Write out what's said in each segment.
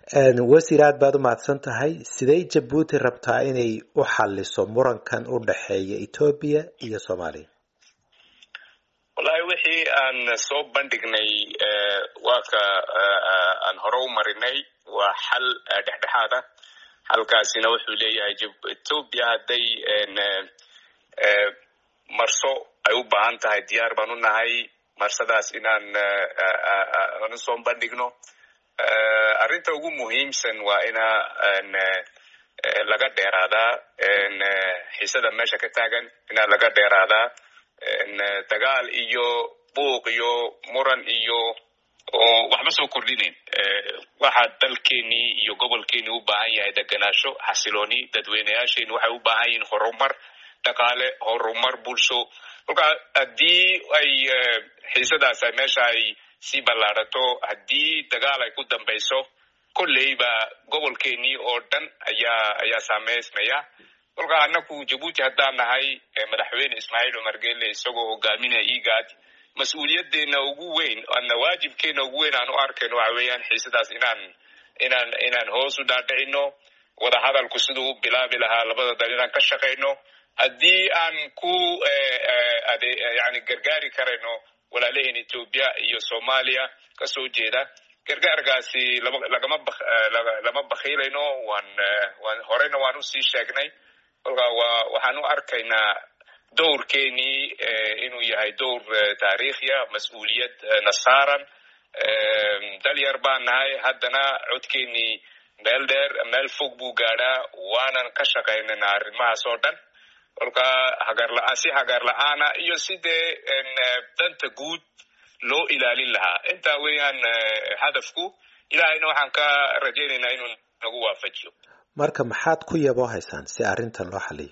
wasiir aad baad u mahadsan tahay sidey jabuuti rabtaa inay u xaliso murankan u dhexeeya etoobiya iyo soomaaliya wallahi wixii aan soo bandhignay waa ka aan hore u marinay waa xal dhexdhexaad ah xalkaasina wuxuu leeyahay etoobiya hadday marso ay u baahan tahay diyaar baan u nahay marsadaas inaan aan usoo bandhigno arrinta ugu muhiimsan waa ina laga dheeraadaa xiisada meesha ka taagan ina laga dheeraadaa dagaal iyo buuq iyo muran iyo oo waxba soo kordhinayn waxa dalkeenii iyo gobolkeenii u baahan yahay deganaasho xasilooni dadweyneyaasheeni waxay u baahan yihiin horumar dhaqaale horumar bulsho kolka haddii ay xiisadaas meesha ay sii ballaadato haddii dagaal ay ku dambayso kolleyba gobolkeenii oo dhan ayaa ayaa saameysmaya kolka annaku jabuuti haddaan nahay madaxweyne ismaaciil cumar gelle isagoo hogaaminaya igad mas-uuliyadeena ugu weyn ana waajibkeena ugu weyn aan u arkayno waxa weeyaan xiisadaas inaan inaan inaan hoos u dhaadhicino wadahadalku siduu u bilaabi lahaa labada dal inaan ka shaqayno haddii aan ku yani gargaari karayno walaalaheen etoobiya iyo soomaaliya kasoo jeeda gargaarkaasi lagama lama bakhiilayno waan waan horeyna waan usii sheegnay kolka wa waxaan u arkaynaa dowrkeenii inuu yahay dowr taariikhiya mas-uuliyad na saaran dalyar baan nahay haddana codkeenii meel dheer meel fog buu gaadhaa waanan ka shaqaynayna arrimahaas oo dhan kolka hagarla si hagar la-aana iyo sidee danta guud loo ilaalin lahaa intaa weeyaan hadafku ilahayna waxaan ka rajaynaynaa inuu nagu waafajiyo marka maxaad ku yaboo haysaan si arrintan loo xaliyo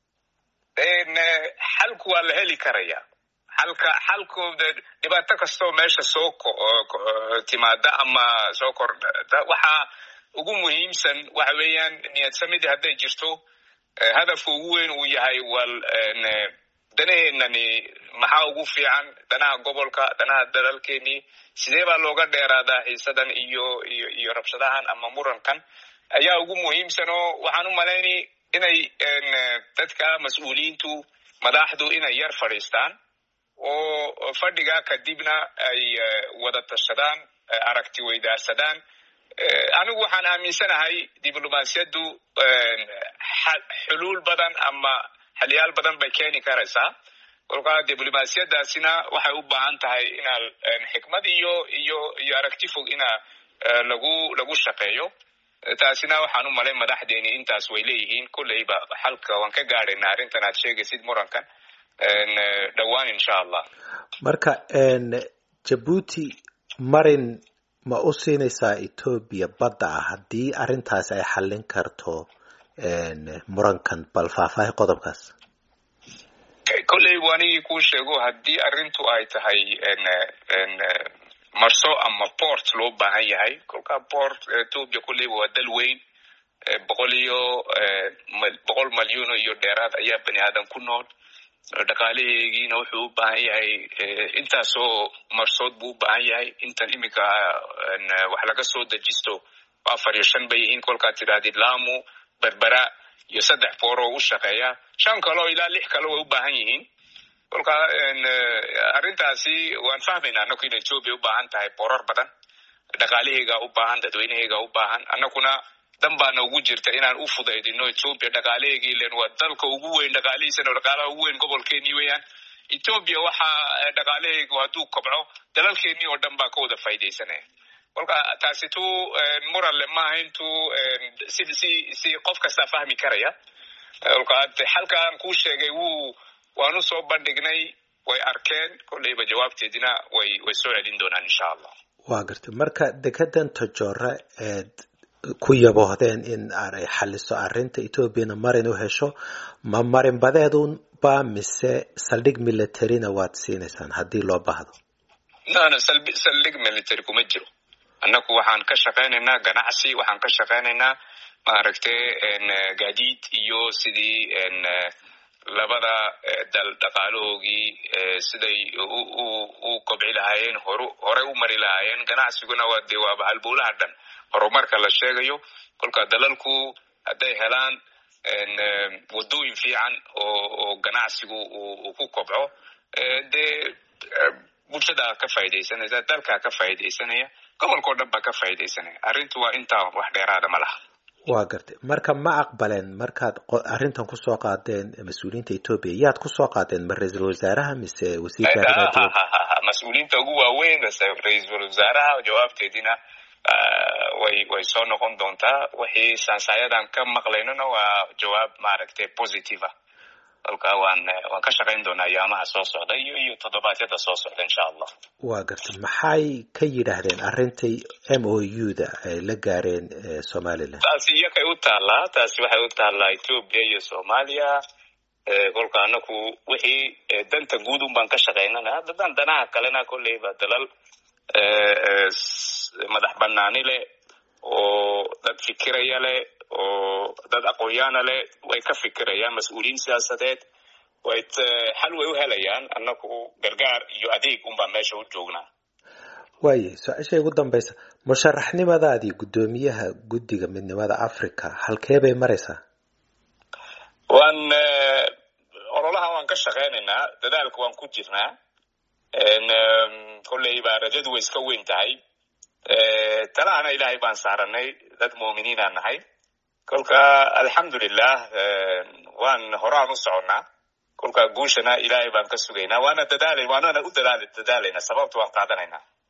xalku waa la heli karaya xalka xalku dhibaato kastoo meesha soo timaada ama soo kordhata waxaa ugu muhiimsan waxa weeyaan niyadsamidii hadday jirto hadafka ugu weyn uu yahay wal danaheenani maxaa ugu fiican danaha gobolka danaha dalalkeenii sidee baa looga dheeraadaa xiisadan iyo iyo iyo rabshadahan ama murankan ayaa ugu muhiimsan oo waxaan u malaynay inay dadka mas-uuliyiintu madaxdu inay yar fadhiistaan oo fadhigaa kadibna ay wada tashadaan aragti weydaarsadaan anigu waxaan aaminsanahay diblomaasiyaddu xuluul badan ama xaliyaal badan bay keeni karaysaa kolkaa diblomaasiyadaasina waxay u baahan tahay inaa xikmad iyo iyo iyo aragti fog ina lagu lagu shaqeeyo taasina waxaan u malay madaxdeeni intaas way leeyihiin kolleyba xalka waan ka gaadhaynaa arrintan aad sheegaysid murankan dhowaan insha allah marka jabuuti marin ma u siinaysaa etoobiya badda ah haddii arrintaasi ay xallin karto murankan bal faahfaahi qodobkaas kolley bu anigii kuu sheego haddii arrintu ay tahay marso ama port loo baahan yahay kolka port etoobiya kolleyba waa dal weyn boqol iyo boqol malyuuno iyo dheeraad ayaa bani aadan ku nool dhaqaalaheegiina wuxuu u baahan yahay intaasoo marsood buu u baahan yahay intan iminka wax laga soo dejisto afar iyo shan bay yihiin kolkaad tidhahdid lamu berbera iyo saddex booroo u shaqeeya shan kaleo ilaa lix kale way u baahan yihiin kolka arrintaasi waan fahmaynaa annaku in etoobiya u baahan tahay boorar badan dhaqaalaheygaa u baahan dadweyneheygaa u baahan annakuna dan baana ugu jirta inaan u fudaydino etoobiya dhaqaalaheyga ilen waa dalka ugu weyn dhaqaalihiisana dhaqaalaha ugu weyn gobolkeenii weeyaan etoobiya waxa dhaqaalaheygu hadduu kobco dalalkeenii oo dhan baa ka wada faa'idaysanaya kolka taasi tu muranle maaha intu si si si qof kastaa fahmi karaya kolka xalkaan kuu sheegay wuu waanu soo bandhignay way arkeen kolleyba jawaabteedina way way soo celin doonaan insha allah waa gartay marka dekedan tojora eed ku yaboohdeen in ay xaliso arrinta etoobiyana marin u hesho ma marin badeedun ba mise saldhig militarina waad siinaysaan haddii loo baahdo no saldhig military kuma jiro annaku waxaan ka shaqaynaynaa ganacsi waxaan ka shaqaynaynaa maaragtay gaadiid iyo sidii labada dal dhaqaalahoogii siday u kobci lahaayeen horu horey u mari lahaayeen ganacsiguna waa dee waaba halbowlaha dhan horumarka la sheegayo kolka dalalku hadday helaan wadooyin fiican oo ganacsigu uu ku kobco dee bulshada ka faa'idaysanaysa dalkaa ka faa'idaysanaya gobolkao dhan baa ka faa'idaysanaya arrintu waa intaa wax dheeraada ma laha waa gartay marka ma aqbaleen markaad arrintan kusoo qaadeen mas-uuliyiinta etoobiya yaad kusoo qaadeen ma ra-iisul wasaaraha mise wasiirka mas-uuliyiinta ugu waaweyn ra-iisul wasaaraha jawaabteediina way way soo noqon doontaa wixii saansayadan ka maqlaynona waa jawaab maaragtay positive ah kolka waan waan ka shaqayn doonaa ayaamaha soo socda iyo iyo toddobaadyada soo socda insha allah waa gartay maxay ka yidhaahdeen arrintai m o u da ay la gaareen somaliland taasi iyakay u taallaa taasi waxay u taallaa ethoobia iyo soomaaliya kolka anaku wixii danta guud un baan ka shaqaynana dadan danaha kalena kolleyba dalal madax banaani leh oo dad fikiraya leh oo dad aqoonyaana leh way ka fikirayaan mas-uuliyiin siyaasadeed way xal way u helayaan annaku gargaar iyo adeeg unbaa meesha u joognaa waaye su-aasha ugu dambaysa musharaxnimadaadii guddoomiyaha guddiga midnimada africa halkee bay maraysaa waan ololaha waan ka shaqaynaynaa dadaalka waan ku jirnaa kolleyba rajadu way iska weyn tahay talahana ilaahay baan saaranay dad muuminiinaan nahay kolka alxamdulilah waan horaan u soconnaa kolka guushana ilaahay baan ka sugaynaa waana dadaala waanana u dadaal dadaalayna sababta waan qaadanaynaa